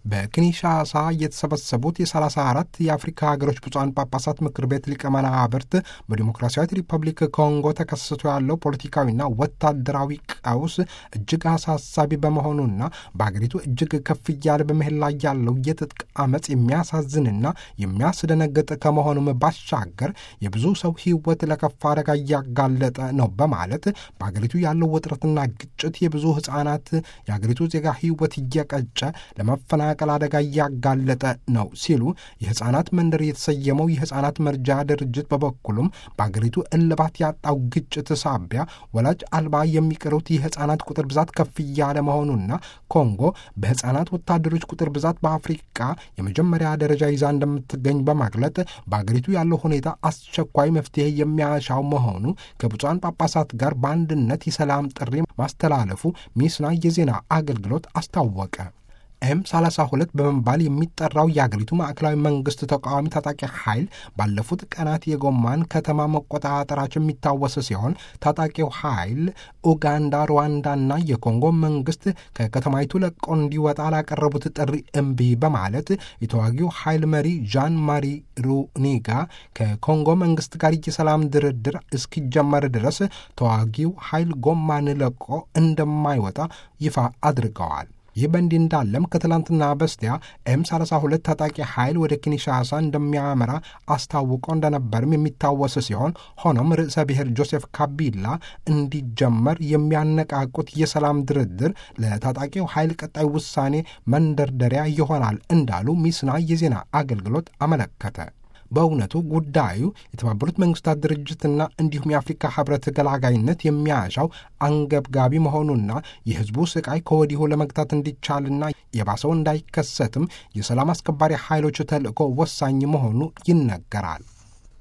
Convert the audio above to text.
በኪንሻሳ የተሰበሰቡት የ34 የአፍሪካ ሀገሮች ብፁዓን ጳጳሳት ምክር ቤት ሊቀመናብርት በዲሞክራሲያዊት ሪፐብሊክ ኮንጎ ተከስቶ ያለው ፖለቲካዊና ወታደራዊ ቀውስ እጅግ አሳሳቢ በመሆኑና በሀገሪቱ እጅግ ከፍ እያለ በመሄድ ላይ ያለው የትጥቅ አመፅ የሚያሳዝንና የሚያስደነግጥ ከመሆኑም ባሻገር የብዙ ሰው ሕይወት ለከፋ አደጋ እያጋለጠ ነው በማለት በሀገሪቱ ያለው ውጥረትና ግጭት የብዙ ሕጻናት የሀገሪቱ ዜጋ ሕይወት እየቀጨ ለመፈናቀል አደጋ እያጋለጠ ነው ሲሉ የሕፃናት መንደር የተሰየመው የሕፃናት መርጃ ድርጅት በበኩሉም በአገሪቱ እልባት ያጣው ግጭት ሳቢያ ወላጅ አልባ የሚቀሩት የሕፃናት ቁጥር ብዛት ከፍ እያለ መሆኑና ኮንጎ በሕፃናት ወታደሮች ቁጥር ብዛት በአፍሪቃ የመጀመሪያ ደረጃ ይዛ እንደምትገኝ በማግለጥ በአገሪቱ ያለው ሁኔታ አስቸኳይ መፍትሄ የሚያሻው መሆኑ ከብፁዓን ጳጳሳት ጋር በአንድነት የሰላም ጥሪ ማስተላለፉ ሚስና የዜና አገልግሎት አስታወቀ። ኤም 32 በመባል የሚጠራው የአገሪቱ ማዕከላዊ መንግስት ተቃዋሚ ታጣቂ ኃይል ባለፉት ቀናት የጎማን ከተማ መቆጣጠራቸው የሚታወስ ሲሆን ታጣቂው ኃይል ኡጋንዳ፣ ሩዋንዳና የኮንጎ መንግስት ከከተማይቱ ለቆ እንዲወጣ ላቀረቡት ጥሪ እምቢ በማለት የተዋጊው ኃይል መሪ ዣን ማሪ ሩኒጋ ከኮንጎ መንግስት ጋር የሰላም ድርድር እስኪጀመር ድረስ ተዋጊው ኃይል ጎማን ለቆ እንደማይወጣ ይፋ አድርገዋል። ይህ በእንዲህ እንዳለም ከትላንትና በስቲያ ኤም 32 ታጣቂ ኃይል ወደ ኪንሻሳ እንደሚያመራ አስታውቆ እንደነበርም የሚታወስ ሲሆን ሆኖም ርዕሰ ብሔር ጆሴፍ ካቢላ እንዲጀመር የሚያነቃቁት የሰላም ድርድር ለታጣቂው ኃይል ቀጣይ ውሳኔ መንደርደሪያ ይሆናል እንዳሉ ሚስና የዜና አገልግሎት አመለከተ። በእውነቱ ጉዳዩ የተባበሩት መንግስታት ድርጅትና እንዲሁም የአፍሪካ ህብረት ገላጋይነት የሚያሻው አንገብጋቢ መሆኑና የህዝቡ ስቃይ ከወዲሁ ለመግታት እንዲቻልና የባሰው እንዳይከሰትም የሰላም አስከባሪ ኃይሎች ተልዕኮ ወሳኝ መሆኑ ይነገራል።